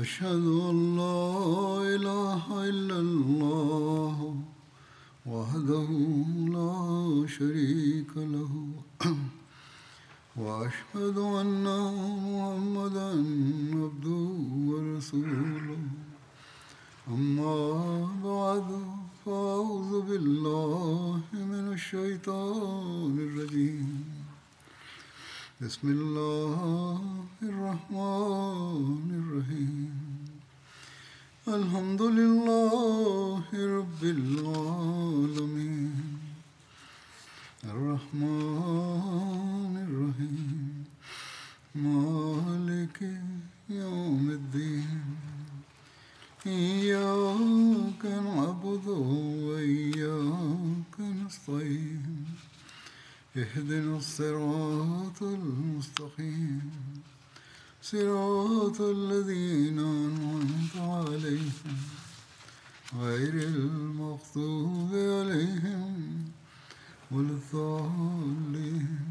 أشهد أن لا إله إلا الله وحده لا شريك له وأشهد أن محمدا عبده ورسوله أما بعد فأعوذ بالله من الشيطان الرجيم بسم الله الرحمن الرحيم الحمد لله رب العالمين الرحمن الرحيم مالك يوم الدين إياك نعبد وإياك نستعين اهدنا الصراط المستقيم صراط الذين أنعمت عليهم غير المغضوب عليهم ولا الضالين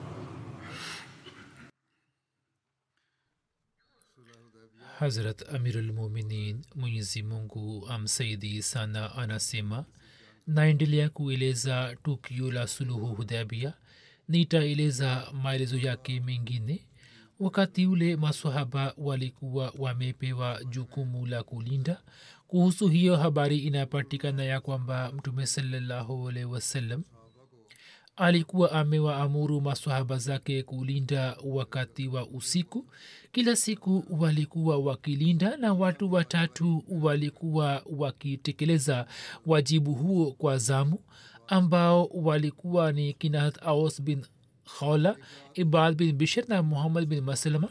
Hazrat Amirulmuminin Mwenyezi Mungu amsaidi sana anasema naendelea kueleza tukio la suluhu hudabia nitaeleza maelezo yake mengine wakati ule masahaba walikuwa wamepewa jukumu la kulinda kuhusu hiyo habari inapatikana ya kwamba mtume salallahu alaihi wasallam alikuwa amewaamuru masahaba zake kulinda wakati wa usiku kila siku walikuwa wakilinda na watu watatu walikuwa wakitekeleza wajibu huo kwa zamu ambao walikuwa ni kinahat aus bin khola ibad bin bishir na muhammad bin maslama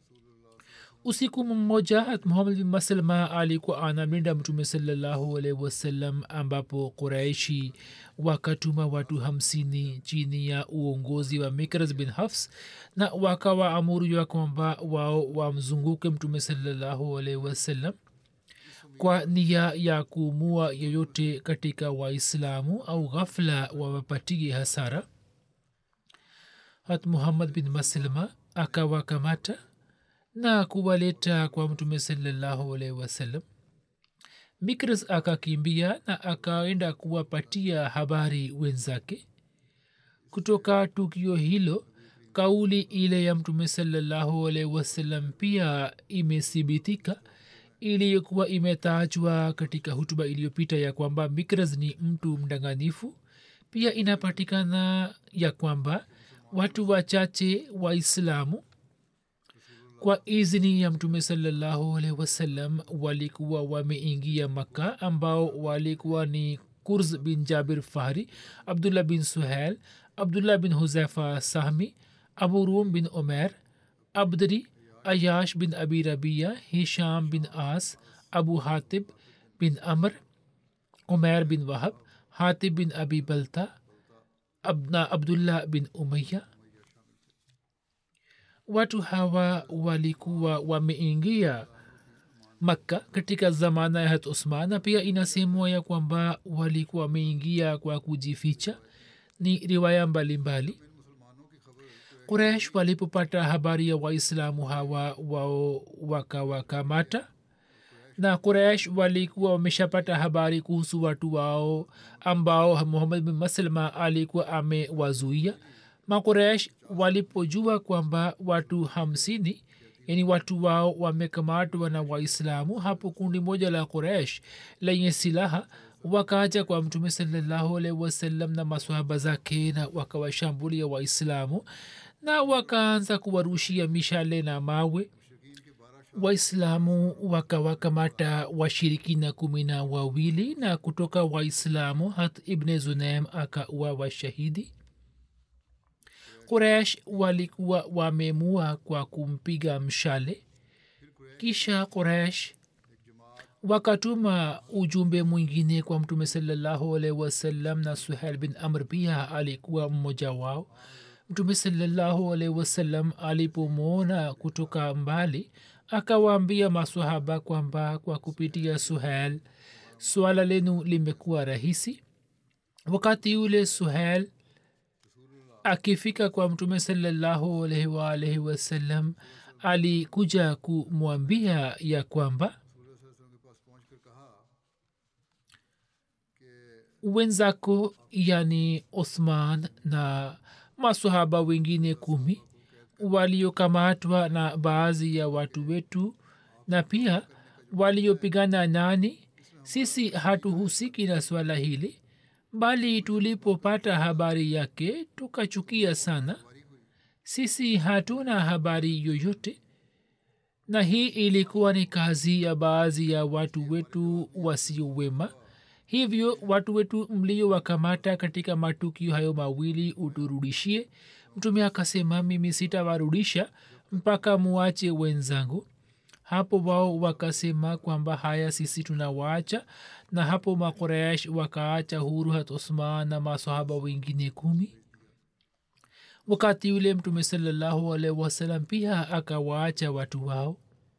usiku mmoja hat muhammad bin maslama alikuwa anamlinda mtume salallahu alaihi wasallam ambapo quraishi wakatuma watu hamsini chini ya uongozi wa mikras bin hafs na wakawa amuru ya kwamba wao wamzunguke mtume salallahu alaihi wasallam kwa nia ya kuumua yoyote katika waislamu au ghafla wawapatie hasara hat muhammad bin maslma akawakamata na kuwaleta kwa mtume salallahu alaihi wasallam mikras akakimbia na akaenda kuwapatia habari wenzake kutoka tukio hilo kauli ile ya mtume salallahu alaihi wasallam pia imethibitika iliyokuwa imetajwa katika hutuba iliyopita ya kwamba mikras ni mtu mdanganifu pia inapatikana ya kwamba watu wachache waislamu kwa izni ya mtume salallahu alaihi wasallam walikuwa wameingia makka ambao walikuwa ni kurz bin jabir fahri abdullah bin suhail abdullah bin huzaifa sahmi abu rum bin omer abdri ayash bin abi rabia hisham bin as abu hatib bin amr umer bin wahab hatib bin abi balta abna abdullah bin umaya watu hawa walikuwa wameingia makka katika zamana ya hat usman na pia inasemwa ya kwamba walikuwa wameingia kwa kujificha ni riwaya mbalimbali kuresh walipopata habari ya waislamu hawa wao wakawakamata na kuresh walikuwa wameshapata habari kuhusu watu wao ambao muhammad bin maslma alikuwa amewazuia makuresh walipojua kwamba watu hamsini yani watu wao wamekamatwa na waislamu hapo kundi moja la kuresh lenye silaha wakaja kwa mtume salallahu alaihi wasallam na maswahaba zake na wakawashambulia waislamu na wakaanza kuwarushia mishale na mawe waislamu wakawakamata washirikina kumi na wawili na kutoka waislamu hat ibne zunaim akaua washahidi kuresh walikuwa wamemua kwa kumpiga mshale kisha kuresh wakatuma ujumbe mwingine kwa mtume salallahu alaihi wasallam na suhail bin amr pia alikuwa mmoja wao mtume salallahu alaihi wasallam alipomwona kutoka mbali akawaambia masahaba kwamba kwa kupitia suhail swala lenu limekuwa rahisi wakati ule suhail akifika kwa mtume salallahu alaihi waalaihi wasallam alikuja kumwambia ya kwamba wenzako yani othman na masahaba wengine kumi waliokamatwa na baadhi ya watu wetu na pia waliopigana nani sisi hatuhusiki na swala hili bali tulipopata habari yake tukachukia sana sisi hatuna habari yoyote na hii ilikuwa ni kazi ya baadhi ya watu wetu wasiowema hivyo watu wetu mliowakamata katika matukio hayo mawili uturudishie mtume akasema mimi sitawarudisha mpaka muache wenzangu hapo wao wakasema kwamba haya sisi tunawaacha na hapo makoresh wakaacha huru hat usman na masahaba wengine kumi wakati yule mtume salallahu alaihi wasalam pia akawaacha watu wao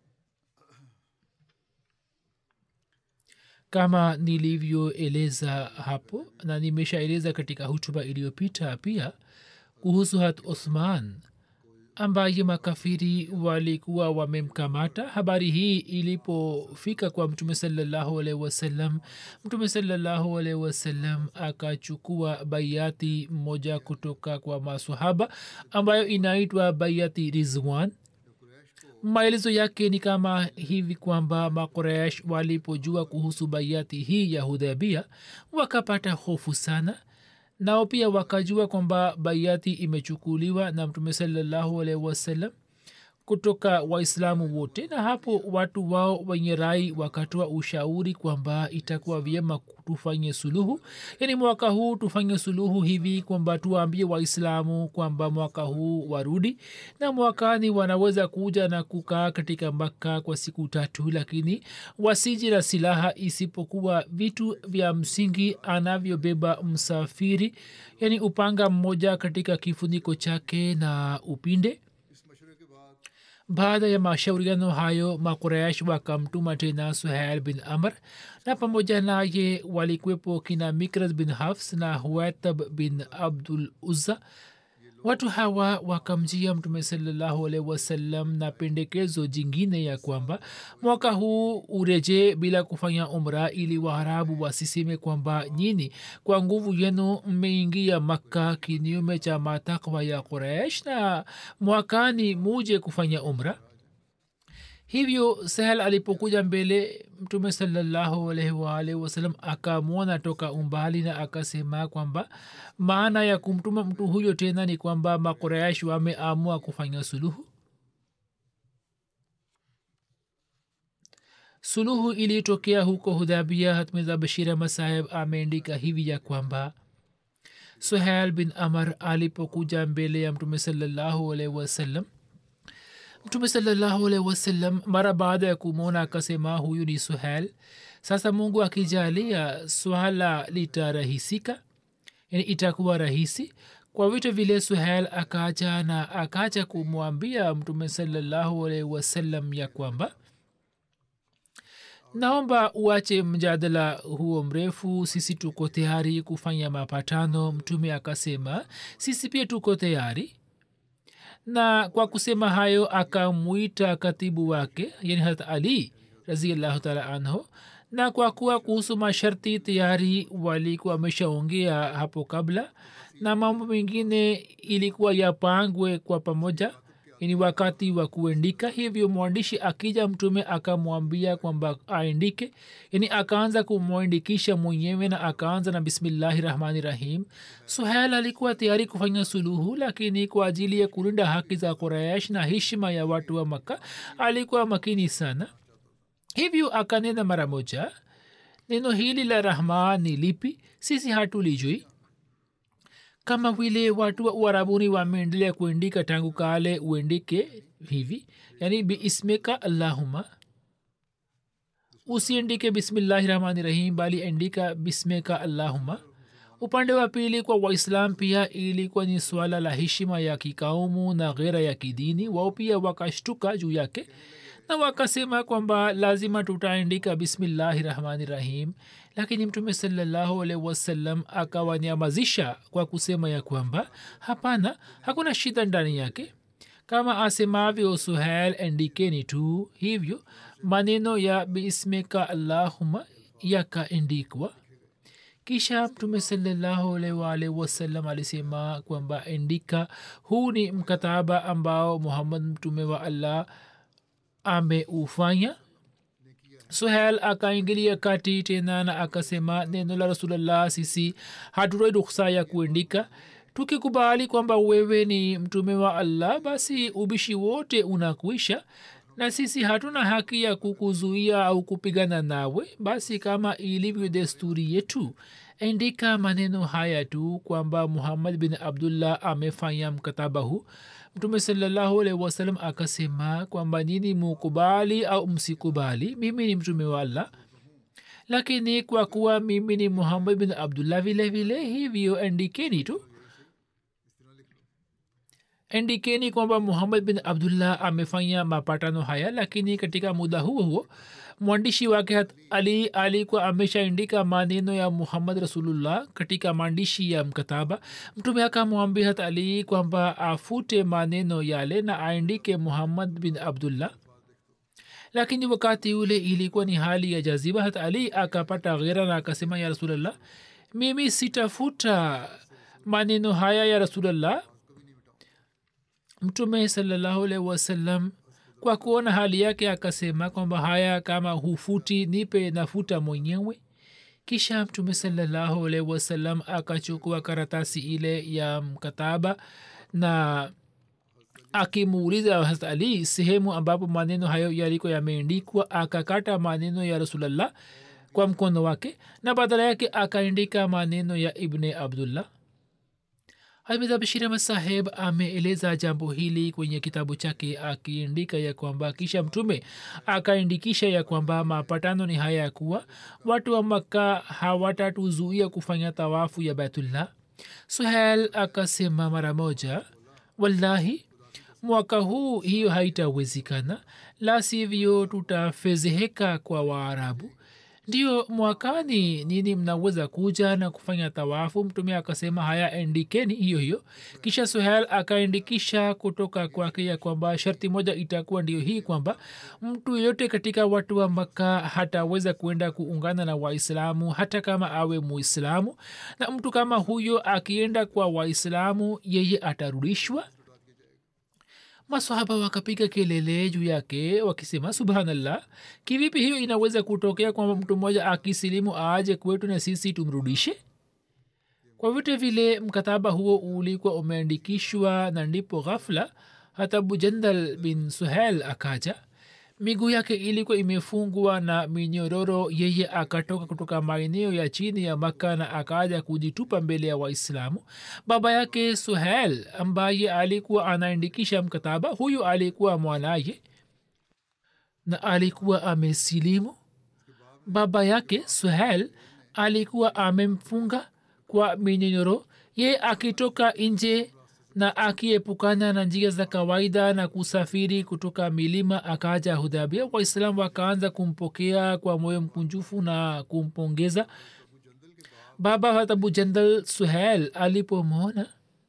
kama nilivyoeleza hapo na nimeshaeleza katika hutuba iliyopita pia kuhusu hat uthman ambaye makafiri walikuwa wamemkamata habari hii ilipofika kwa mtume salallahu alaihi wasallam mtume salallahu alaihi wasallam akachukua baiati moja kutoka kwa masahaba ambayo inaitwa baiati rizwan maelezo yake ni kama hivi kwamba makoresh walipojua kuhusu baiati hii ya hudhabia wakapata hofu sana nao pia wakajua kwamba baiati imechukuliwa na mtume salallahu alaihi wasallam kutoka waislamu wote na hapo watu wao wenye rai wakatoa ushauri kwamba itakuwa vyema tufanye suluhu yaani mwaka huu tufanye suluhu hivi kwamba tuwaambie waislamu kwamba mwaka huu warudi na mwakani wanaweza kuja na kukaa katika makka kwa siku tatu lakini wasiji na silaha isipokuwa vitu vya msingi anavyobeba msafiri yaani upanga mmoja katika kifuniko chake na upinde baada ya mashauriano hayo makuresh wakamtuma tena suhail bin amr na pamoja naye walikwepo kina mikras bin hafs na huetab bin abdul uzza watu hawa wakamjia mtume salallahu alaihi wasallam na pendekezo jingine ya kwamba mwaka huu urejee bila kufanya umra ili waarabu wasiseme kwamba nyini kwa nguvu yenu mmeingia makka kinyume cha matakwa ya quraish na mwakani muje kufanya umra hivyo sahel alipokuja mbele mtume salallahu alaihi waalihi wasalam akamwona toka umbali na akasema kwamba maana ya kumtuma mtu huyo tena ni kwamba makuraish wameamua kufanya suluhu suluhu ilitokea huko hudhabia hatmiza bashir ahmad saheb ameandika hivi ya kwamba suhail bin amar alipokuja mbele ya mtume salallahu alaihi wasallam mtume salallahu alaihi wasallam mara baada ya kumwona akasema huyu ni suhel sasa mungu akijalia swala litarahisika yani itakuwa rahisi kwa vitu vile suhel akaja na akaja kumwambia mtume salallahu alaihi wasallam ya kwamba naomba uache mjadala huo mrefu sisi tuko tayari kufanya mapatano mtume akasema sisi pia tuko tayari na kwa kusema hayo akamwita katibu wake yani harat ali raziallahu taala anhu na kwa kuwa kuhusu masharti tayari walikuwa wameshaongea hapo kabla na mambo mengine ilikuwa yapangwe kwa pamoja ni wakati wa kuandika hivyo mwandishi akija mtume akamwambia kwamba aandike yani akaanza kumwandikisha mwenyewe na akaanza na bismillahi rahmani rahim suhel alikuwa tayari kufanya suluhu lakini kwa ajili ya kulinda haki za quraish na heshima ya watu wa makka alikuwa makini sana hivyo akanena mara moja neno hili la rahman ni lipi sisi hatulijui kama vile watu wa uarabuni wameendelea kuandika tangu kale uendike hivi yani biismika allahuma usiandike bismillahi rahmani rahim bali andika bismika allahuma upande wa pili kwa waislam pia ilikuwa ni swala la heshima ya kikaumu na ghera ya kidini wao pia wakashtuka juu yake na wakasema kwamba lazima tutaandika bismillahi rahmani rahim lakini mtume salallahu alaihi wasallam akawanyamazisha kwa kusema ya kwamba hapana hakuna shida ndani yake kama asemavyo suhel endikeni tu hivyo maneno ya bismika allahuma yakaendikwa kisha mtume salallahu alwalh wasallam alisema kwamba endika huu ni mkataba ambao muhammad mtume wa allah ameufanya suhel akaingilia kati tena na akasema neno la rasulllah sisi hatutoi ruksa ya kuendika tukikubali kwamba wewe ni mtume wa allah basi ubishi wote unakuisha na sisi hatuna haki ya kukuzuia au kupigana nawe basi kama ilivyo desturi yetu endika maneno haya tu kwamba muhammad bin abdullah amefanya mkataba huu mtume salallahu alaihi wasallam akasema kwamba nini mukubali au msikubali mimi ni mtume wa allah lakini kwa kuwa mimi ni muhammad bin abdullah vile vile hivyo endikeni tu endikeni kwamba muhammad bin abdullah amefanya mapatano haya lakini katika muda huo huo mwandishi wake hat ali alikuwa ameshaandika maneno ya muhammad rasulullah katika maandishi ya mkataba mtume akamwambia hat ali kwamba afute maneno yale na aandike muhammad bin abdullah lakini wakati ule ilikuwa ni hali ya jaziba hat ali akapata ghera na akasema ya rasulllah mimi sitafuta maneno haya ya rasulllah mtume salallahu alaihi wasallam kwa kuona hali yake akasema kwamba haya kama hufuti nipe nafuta mwenyewe kisha mtume salallahu alaihi wasallam akachukua karatasi ile ya mkataba na akimuuliza harat ali sehemu ambapo maneno hayo yaliko yameandikwa akakata maneno ya rasulllah kwa mkono wake na badala yake akaandika maneno ya ibne abdullah hamid bashir ahmad saheb ameeleza jambo hili kwenye kitabu chake akiandika ya kwamba kisha mtume akaindikisha ya kwamba mapatano ni haya ya kuwa watu wa makka hawatatuzuia kufanya tawafu ya baitullah suhel akasema mara moja wallahi mwaka huu hiyo haitawezekana la sivyo tutafezeheka kwa waarabu ndio mwakani nini mnaweza kuja na kufanya tawafu mtume akasema haya endikeni hiyo hiyo kisha suhel akaendikisha kutoka kwake ya kwamba sharti moja itakuwa ndio hii kwamba mtu yeyote katika watu wa makka hataweza kuenda kuungana na waislamu hata kama awe muislamu na mtu kama huyo akienda kwa waislamu yeye atarudishwa masahaba wakapiga kelele juu yake wakisema subhanallah kivipi hiyo inaweza kutokea kwamba mtu mmoja akisilimu aaje kwetu na sisi tumrudishe kwa vyote vile mkataba huo ulikuwa umeandikishwa na ndipo ghafla hata bujandal bin suhel akaja miguu yake ilikuwa imefungwa na minyororo yeye akatoka kutoka maeneo ya chini ya makka na akaja kujitupa mbele ya waislamu baba yake suhel ambaye alikuwa anaandikisha mkataba huyu alikuwa mwanaye na alikuwa amesilimu baba yake suhel alikuwa amemfunga kwa minyororo ye akitoka nje na akiepukana na njia za kawaida na kusafiri kutoka milima akaja hudhabia waislam wakaanza kumpokea kwa moyo mkunjufu na kumpongeza baba hatabu jandal suhel alipomwona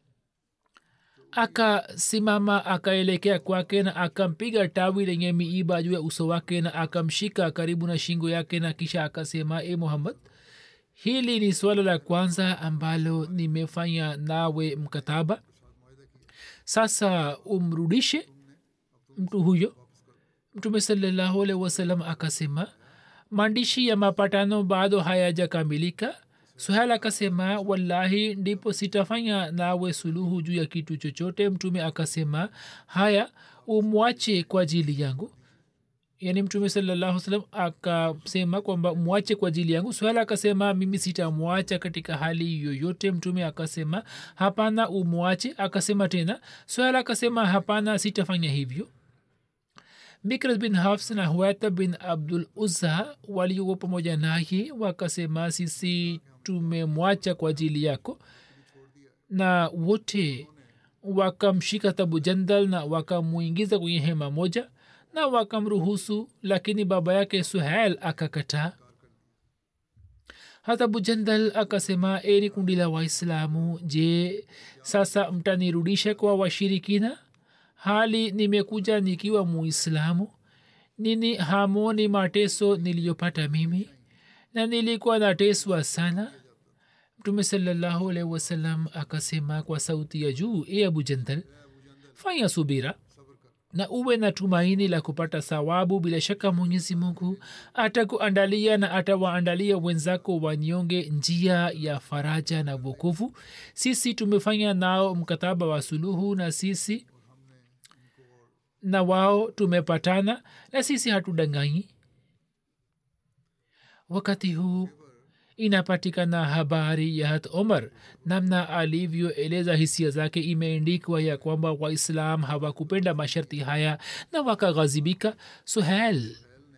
akasimama akaelekea kwake na akampiga tawi lenye miiba juu ya uso wake na akamshika karibu na shingo yake na kisha akasema e muhammad hili ni suala la kwanza ambalo nimefanya nawe mkataba sasa umrudishe mtu huyo mtume salallahu alaihi wasallam akasema maandishi ya mapatano bado hayajakamilika suhal akasema wallahi ndipo sitafanya nawe suluhu juu ya kitu chochote mtume akasema haya umwache kwa ajili yangu yani mtume salallahu salam akasema kwamba mwache kwa ajili yangu swala akasema mimi sitamwacha katika hali yoyote mtume akasema hapana umwache akasema tena swala akasema hapana sitafanya hivyo mikras bin hafs na huata bin abdul uzza waliokuwa pamoja naye wakasema sisi tumemwacha kwa ajili yako na wote wakamshika tabu jandal na wakamwingiza kwenye hema moja na wakamruhusu lakini baba yake suhel akakataa hata bujandal akasema eri kundi la waislamu je sasa mtanirudisha kwa washirikina hali nimekuja nikiwa muislamu nini hamoni mateso niliyopata mimi na nilikuwa nateswa sana mtume salallahu alaihi wasallam akasema kwa sauti ya juu e abu jandal fanya subira na uwe na tumaini la kupata thawabu bila shaka mwenyezi mungu atakuandalia na atawaandalia wenzako wanyonge njia ya faraja na vukuvu sisi tumefanya nao mkataba wa suluhu na sisi na wao tumepatana na sisi hatudanganyi wakati huu inapatikana habari ya hat omar namna alivyoeleza hisia zake imeendikwa ya kwamba waislam hawakupenda masharti haya na wakaghazibika suhel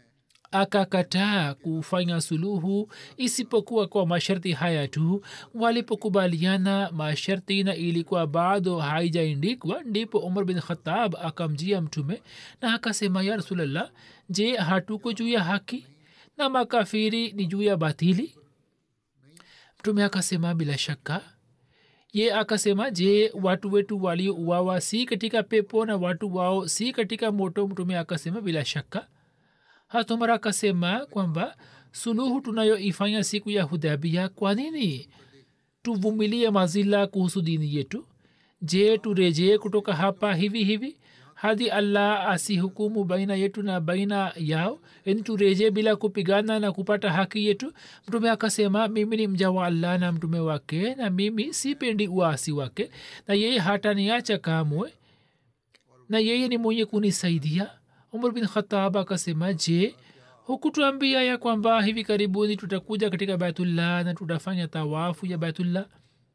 akakataa kufanya suluhu isipokuwa kwa masharti haya tu walipokubaliana masharti na ilikuwa bado haijaindikwa ndipo umar bin khatab akamjia mtume na akasema ya rasulllah je hatuko juu ya haki na makafiri ni juu ya batili mtume akasema bila shaka ye akasema je watu wetu waliouawa si katika pepo na watu wao si katika moto mtume akasema bila shaka hatumar akasema kwamba suluhu tunayoifanya siku ya hudabia kwa nini tuvumilie mazila kuhusu dini yetu je turejee kutoka hapa hivi hivi hadi allah asihukumu baina yetu na baina yao yani turejee bila kupigana na kupata haki yetu mtume akasema mimi ni mja wa allah na mtume wake na mimi sipendi uasi wake na yeye hataniacha kamwe na yeye ni mwenye kunisaidia umar bin khatab akasema je hukutuambia ya kwamba hivi karibuni tutakuja katika baitullah na tutafanya tawafu ya baitullah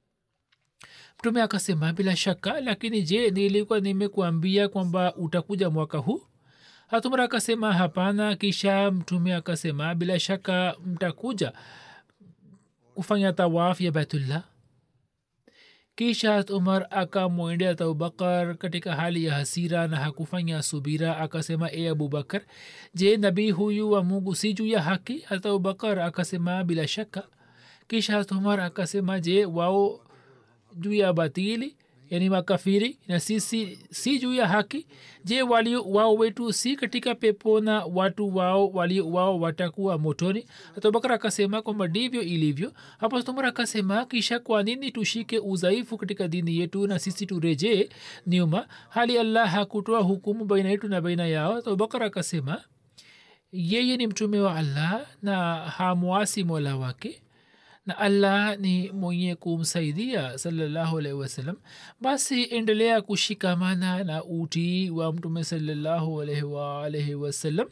mtume akasema bila shaka lakini je nilikuwa nimekuambia kwamba utakuja mwaka huu hatumara akasema hapana kisha mtume akasema bila shaka mtakuja kufanya tawaf ya baitullah kisha umar akamwendea abubakar katika hali ya hasira na hakufanya subira akasema e abubakar je nabii huyu wa mungu si juu ya haki hata abubakar akasema bila shaka kisha umar akasema je wao juu ya batili yani makafiri na sisi si juu ya haki je walio wao wetu si katika pepo na watu wao walio wao watakuwa motoni abubakar akasema kwamba ndivyo ilivyo hapo tumar akasema kisha kwa nini tushike udhaifu katika dini yetu na sisi turejee nyuma hali allah hakutoa hukumu baina yetu na baina yao abubakar akasema yeye ni mtume wa allah na hamwasi mola wake na allah ni mwenye kumsaidia salallahu alaihi wasallam basi endelea kushikamana na utii wa mtume salallahu alaihi waalaihi wasallam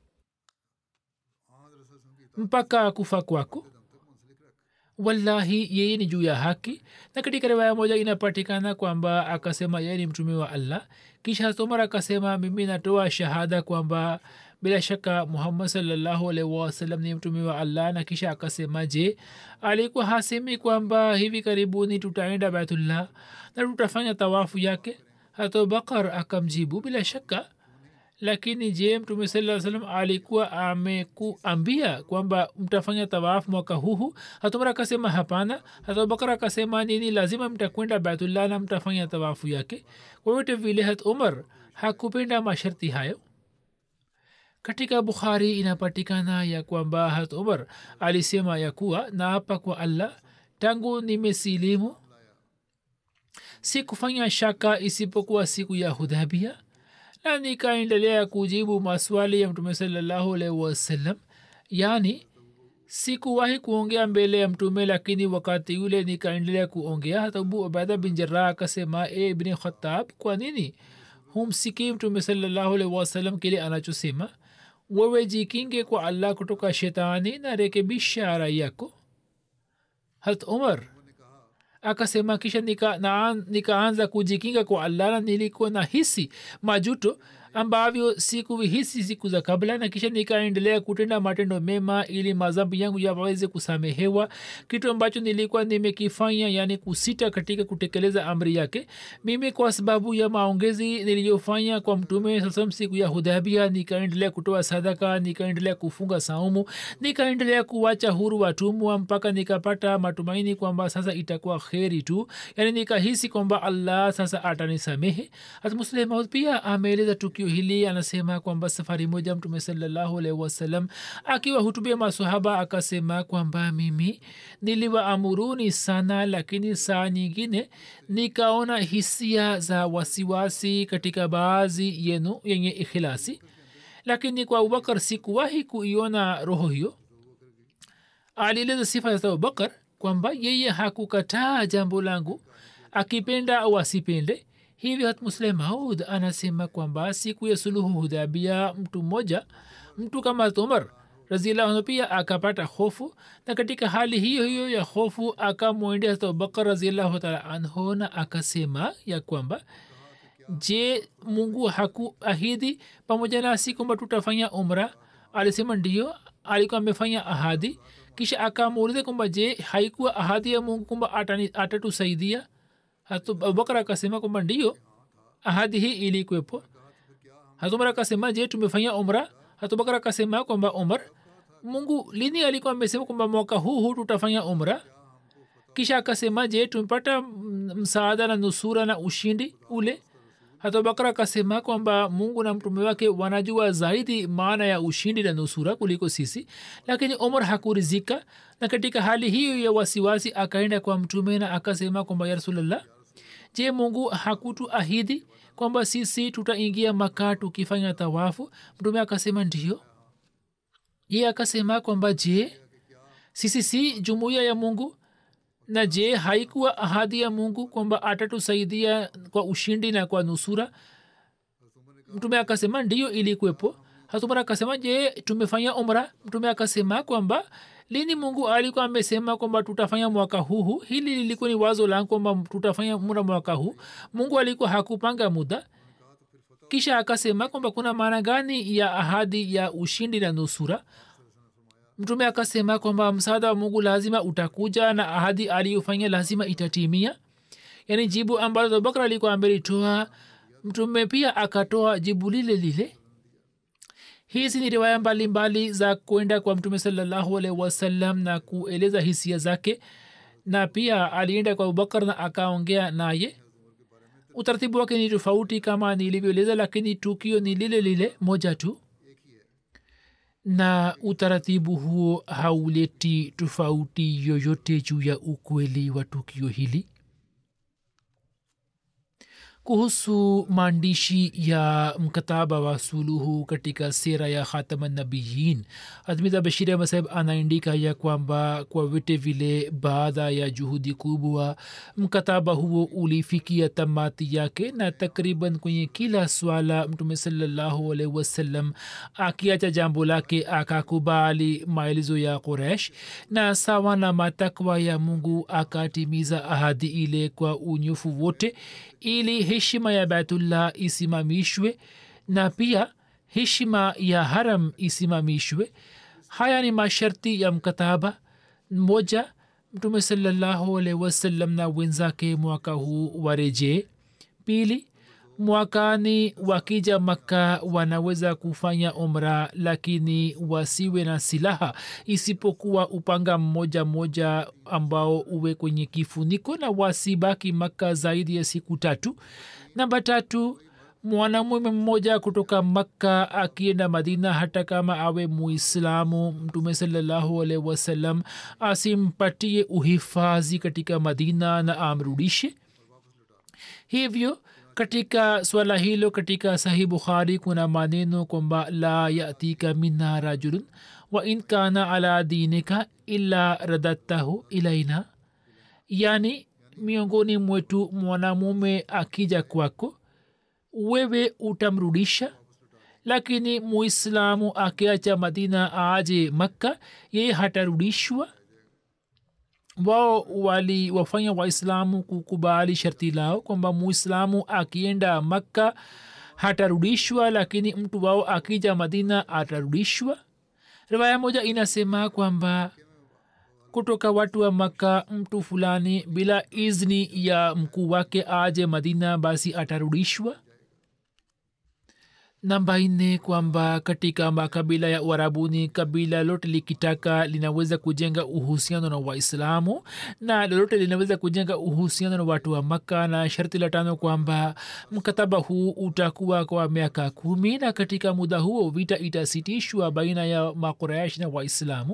mpaka kufa kwako wallahi yeye ni juu ya haki na katika riwaya moja inapatikana kwamba akasema yeye ni mtume wa allah kisha tomar akasema mimi natoa shahada kwamba bila shaka muhammad salllahu alaihi wasallam ni mtume wa allah na kisha akasema je alikuwa hasemi kwamba hivi karibuni tutaenda baitullah na tutafanya tawafu yake hata bakar akamjibu bila shaka lakini je mtume saa salam alikuwa amekuambia kwamba mtafanya tawafu mwaka huhu hatumar akasema hapana hata bakar akasema nini lazima mtakwenda baitullah na mtafanya tawafu yake kwa vile hat umar hakupenda masharti hayo katika bukhari inapatikana ya kwamba hat umar alisema ya kuwa naapa kwa allah tangu nimesilimu si kufanya shaka isipokuwa siku ya hudhabia na nikaendelea kujibu maswali ya mtume salallahu alaihi wasallam yaani sikuwahi kuongea mbele ya mtume lakini wakati yule nikaendelea kuongea hata abu ubaida bin jarah akasema e ibni khatab kwa nini humsikii mtume salallahu alaihi wasallam kile anachosema wewe jikinge kwa allah kutoka shetani na rekebisha rai yako hat umar akasema kisha nikaanza nika, nika kujikinga kwa allah na nilikuwa na hisi majuto ambavyo sikuvihisi siku za kabla na kisha nikaendelea kutenda matendo mema ili mazambi yangu yaweze kusamehewa kitu ambacho nilikuwa nimekifanya yani kusita katika kutekeleza amri yake mimi kwa sababu ya maongezi niliyofanya kwa mtume sasam siku ya hudhabia nikaendelea kutoa sadaka nikaendelea kufunga saumu nikaendelea kuwacha huru watumwa mpaka nikapata matumaini kwamba sasa itakuwa kheri tu yani nikahisi kwamba allah sasa atanisamehe hatmuslemaud pia ameeleza tukio hili anasema kwamba safari moja mtume salallahu alaihi wasallam akiwa hutubia masahaba akasema kwamba mimi niliwaamuruni sana lakini saa nyingine nikaona hisia za wasiwasi katika baadhi yenu yenye ikhilasi lakini kwa abubakar sikuwahi kuiona roho hiyo alieleza sifa za abubakar kwamba yeye hakukataa jambo langu akipenda au asipende hivyo hatmuslim maud anasema kwamba siku ya suluhu hudhabia mtu mmoja mtu kama umar raziallahu pia akapata hofu na katika hali hiyo hiyo ya hofu akamwendea hata abubakar raziallahu taala anhu na akasema ya kwamba je mungu hakuahidi pamoja nasi kwamba tutafanya umra alisema ndio alikuwa amefanya ahadi kisha akamuuliza kwamba je haikuwa ahadi ya mungu kwamba atatusaidia hatu abubakar akasema kwamba ndio ahadi hii ilikwepo hatumar akasema je tumefanya umra hatubakar akasema kwamba umar mungu lini alikuwa amesema kwamba mwaka huu huu tutafanya umra kisha akasema je tumepata msaada na nusura na ushindi ule hatubakar akasema kwamba mungu na mtume wake wanajua zaidi maana ya ushindi na nusura kuliko sisi lakini umar hakurizika na katika hali hiyo ya wasiwasi akaenda kwa mtume na akasema kwamba ya rasulllah je mungu hakutuahidi kwamba sisi tutaingia maka tukifanya tawafu mtume akasema ndio ye akasema kwamba je sisi si jumuiya ya mungu na je haikuwa ahadi ya mungu kwamba atatusaidia kwa ushindi na kwa nusura mtume akasema ndiyo ilikwepo hatumar akasema je tumefanya umra mtume akasema kwamba lini mungu alikuwa amesema kwamba tutafanya mwaka huu hili lilikuwa ni wazo langu kwamba tutafanya umra mwaka huu mungu alikuwa hakupanga muda kisha akasema kwamba kuna maana gani ya ahadi ya ushindi na nusura mtume akasema kwamba msaada wa mungu lazima utakuja na ahadi aliyofanya lazima itatimia yaani jibu ambalo abubakar alikuwa amelitoa mtume pia akatoa jibu lile lile hizi ni riwaya mbalimbali za kwenda kwa mtume salallahu alaihi wasallam na kueleza hisia zake na pia alienda kwa abubakar na akaongea naye utaratibu wake ni tofauti kama nilivyoeleza lakini tukio ni lile lile moja tu na utaratibu huo hauleti tofauti yoyote juu ya ukweli wa tukio hili kuhusu maandishi ya mkataba wa suluhu katika sera ya khatamanabiyin admida bashir masahib anaandika ya kwamba kwa vyote vile baada ya juhudi kubwa mkataba huo ulifikia tamati yake na takriban kwenye kila swala mtume salallahu alaihi wasallam akiacha jambo lake akakubali maelezo ya quresh na sawa na matakwa ya mungu akatimiza ahadi ile kwa unyofu wote ili heshima ya baitullah isimamishwe na pia heshima ya haram isimamishwe haya ni masharti ya mkataba moja mtume salallahu alaihi wasallam na wenzake mwaka huu warejee pili mwakani wakija makka wanaweza kufanya umra lakini wasiwe na silaha isipokuwa upanga mmoja mmoja ambao uwe kwenye kifuniko na wasibaki makka zaidi ya siku tatu namba tatu mwanamume mmoja kutoka makka akienda madina hata kama awe muislamu mtume salallahu alaihi wasallam asimpatie uhifadhi katika madina na amrudishe hivyo katika swala hilo katika sahih bukhari kuna maneno kwamba la yatika minna rajulun wa in kana ala dinika illa radattahu ilaina yani miongoni mwetu mwanamume akija kwako wewe utamrudisha lakini muislamu akiacha madina aje makka yeye hatarudishwa wao waliwafanya waislamu kukubali sharti lao kwamba muislamu akienda makka hatarudishwa lakini mtu wao akija madina atarudishwa riwaya moja inasema kwamba kutoka watu wa makka mtu fulani bila izni ya mkuu wake aje madina basi atarudishwa namba nne kwamba katika makabila ya uarabuni kabila lote likitaka linaweza kujenga uhusiano na waislamu na lolote linaweza kujenga uhusiano na watu wa makka na sharti la tano kwamba mkataba huu utakuwa kwa miaka kumi na katika muda huo vita itasitishwa baina ya makuraish na waislamu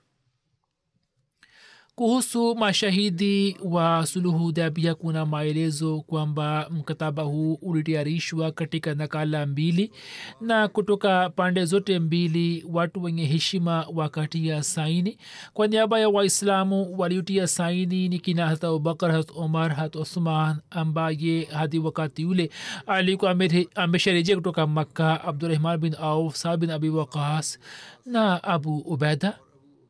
kuhusu mashahidi wa suluhu dabia kuna maelezo kwamba mkataba huu ulitayarishwa katika nakala mbili na kutoka pande zote mbili watu wenye heshima wakatia saini kwa niaba ya waislamu waliotia saini ni kina hat abubakar hat omar hat uthman ambaye hadi wakati ule alikuwa amesharejea kutoka makka abdurahman bin auf sa bin abi waqas na abu ubeda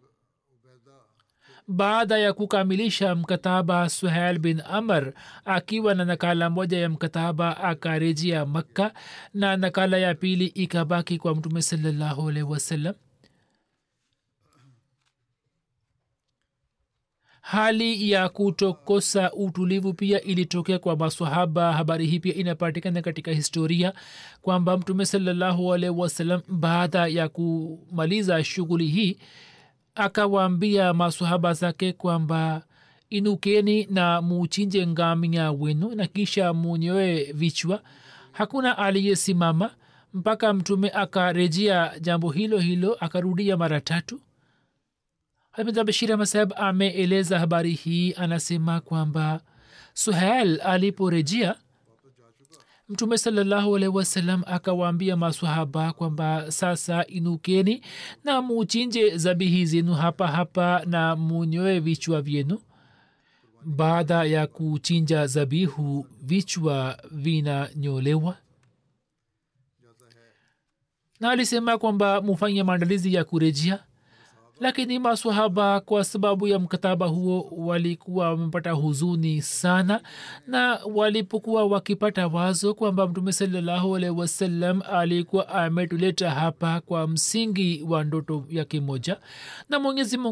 baada ya kukamilisha mkataba suhail bin amr akiwa na nakala moja ya mkataba akarejea makka na nakala ya pili ikabaki kwa mtume salallahu alaihi wasallam hali ya kutokosa utulivu pia ilitokea kwa maswahaba habari hii pia inapatikana katika historia kwamba mtume salallahu alaihi wasallam baada ya kumaliza shughuli hii akawaambia masahaba zake kwamba inukeni na muchinje ngamia wenu na kisha munyoe vichwa hakuna aliyesimama mpaka mtume akarejea jambo hilo hilo akarudia mara tatu bashir masahab ameeleza habari hii anasema kwamba suhel aliporejea mtume salallahu alaihi wasallam akawaambia masahaba kwamba sasa inukeni na muchinje zabihi zenu hapa hapa na munyoe vichwa vyenu baada ya kuchinja zabihu vichwa vinanyolewa na alisema kwamba mufanye maandalizi ya kurejea lakini maswahaba kwa sababu ya mkataba huo walikuwa wamepata huzuni sana na walipokuwa wakipata wazo kwamba mtume salallahu alaihi wasallam alikuwa ametuleta hapa kwa msingi wa ndoto yake moja na mwenyezi mungu